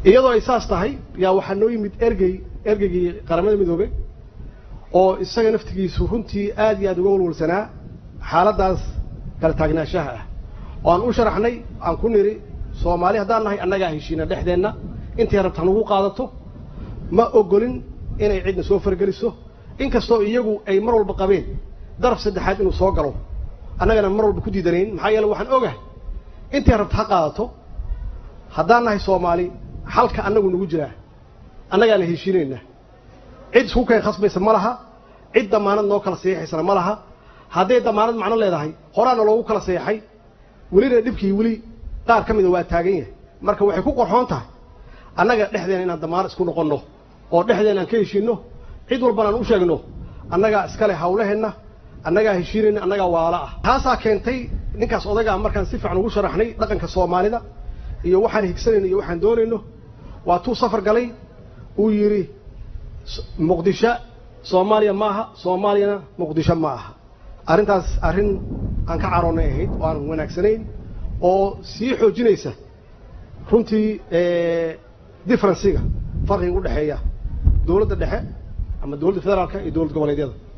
iyadoo ay saas tahay yaa waxaa noo yimid ergey ergeygii qaramada midoobey oo isaga naftigiisu runtii aad iyo aad uga walwalsanaa xaaladdaas kala taagnaanshaha ah oo aan u sharaxnay aan ku nidhi soomaali haddaan nahay annagaa heshiina dhexdeenna intay rabta nagu qaadato ma ogolin inay cidna soo fargeliso inkastoo iyagu ay mar walba qabeen daraf saddexaad inuu soo galo annagana mar walba ku diidanayn maxaa yeele waxaan ogahay intay rabta ha qaadato haddaan nahay soomaali xalka annagu nagu jiraa annagaana heshiinayna cid isku keen khasbaysa ma laha cid damaanad noo kala seexaysana ma laha hadday damaanad macno leedahay horaana loogu kala seexay welina dhibkii weli qaar ka mida waa taagan yahay marka waxay ku qorxoon tahay annaga dhexdeena inaan damaanad isku noqonno oo dhexdeena aan ka heshiinno cid walbana aan u sheegno annagaa iskale hawlaheenna annagaa heshiinayna annagaa waala ah taasaa keentay ninkaas odagaa markaan si fiican ugu sharaxnay dhaqanka soomaalida iyo waxaan higsanayno iyo waxaan doonayno waa tuu safar galay uu yidhi muqdisho soomaaliya ma aha soomaaliyana muqdisho ma aha arrintaas arrin aan ka caroonnay ahayd oo aan wanaagsanayn oo sii xoojinaysa runtii differenciga farqiga u dhexeeya dowladda dhexe ama dowladda federaalka iyo dowlad goboleedyada